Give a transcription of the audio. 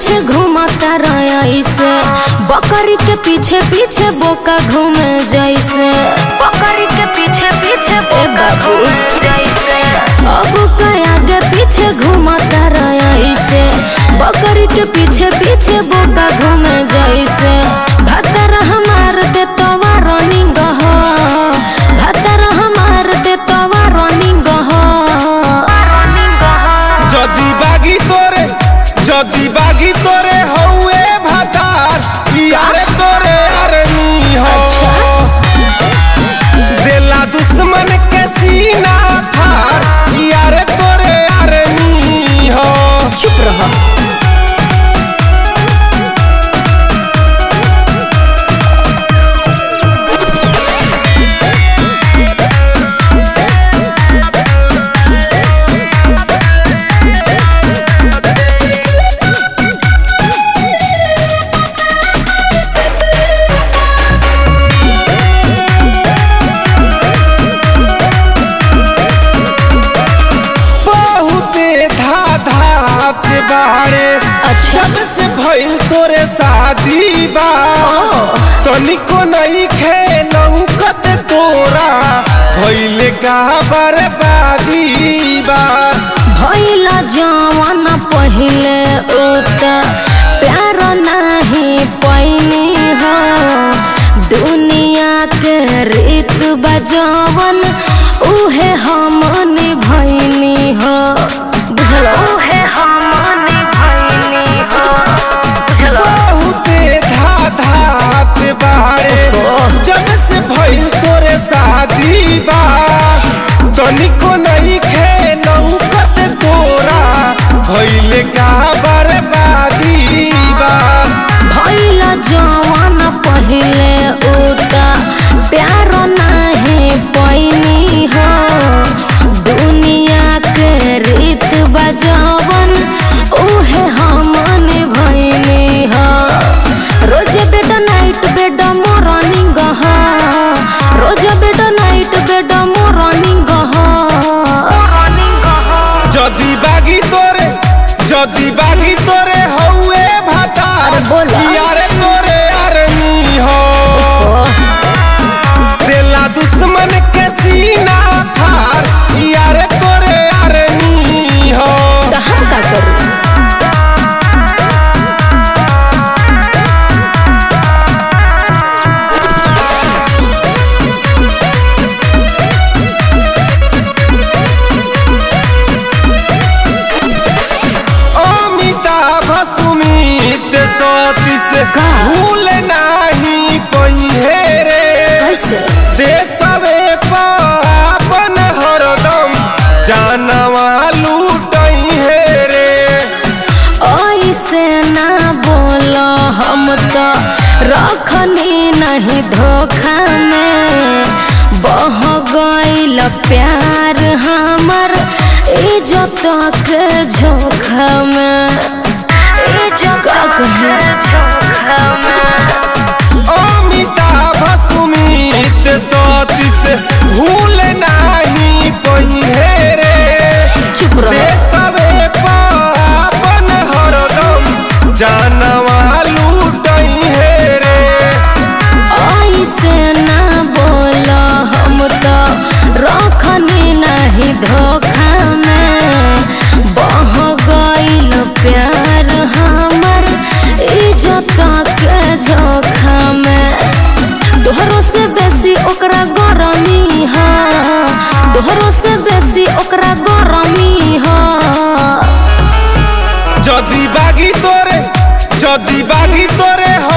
पीछे घूमता रहा ऐसे बकरी के पीछे पीछे बोका घूमे जैसे बकरी के पीछे पीछे बोका घूमे जैसे अब का आगे पीछे घूमता रहा ऐसे बकरी के पीछे पीछे बोका घूमे जैसे भतर हमार दे तवा रनिंग हो भतर हमार दे तवा रनिंग हो जदी बागी तोरे जदी बागी तोरे हौए भातार यारे तोरे आर्मी हो देला दुश्मन के सीना फार यारे तोरे आर्मी हो चुप रहो बहुते धा धात बाड़े अच्छा। जब से भइल तोरे शादी बा तनिको नहीं खेलऊ कत तोरा भइले का बर्बादी बा भैला जवान पहिले उत प्यार नहीं पैनी हो दुनिया के रीत बजवन उहे हम भैनी हो बुझलो उहे हम भैनी हो बुझलो बहुते धा धात बाड़े जब से भइल तोरे शादी बा तनिको नहीं खेलऊ कत तोरा भइले का बर्बादी बा भैला जवान पहिले उता प्यार नहीं पैनी हो दुनिया के रीत बजवन उहे हमन भैनी हो रोज बेड नाइट बेड मॉर्निंग हो रोज बेड नाइट बेड मॉर्निंग हो जदी बागी तोरे जदी बागी तोरे हौए भातार अरे बोला। यारे तोरे आर्मी हो देला दुश्मन के सीना फार यारे तोरे आर्मी हो तो हम का करूं अमिताभ सुमित सतीश का? भूल नाही पहिए रे कैसे देशवे पर आपन हरदम जानवा लूटई हे रे ऐसे ना बोलो हम तो रखनी नहीं धोखा में बह गईल प्यार हमर इज्जत के झोंका में इज्जत के झोंका में अमिताभ सुमित सतीश भूल नाही पहिए रे चुप रहो देशवे पर आपन हरदम जानवा लूटई हे रे ऐसे ना बोलो हम तो रखनी नहीं धोखा में बह गईल प्यार हमर इज्जत के झोंका में तोहरो से बेसी ओकरा गरमी हा तोहरो से बेसी ओकरा गरमी हा जदी बागी तोरे जदी बागी तोरे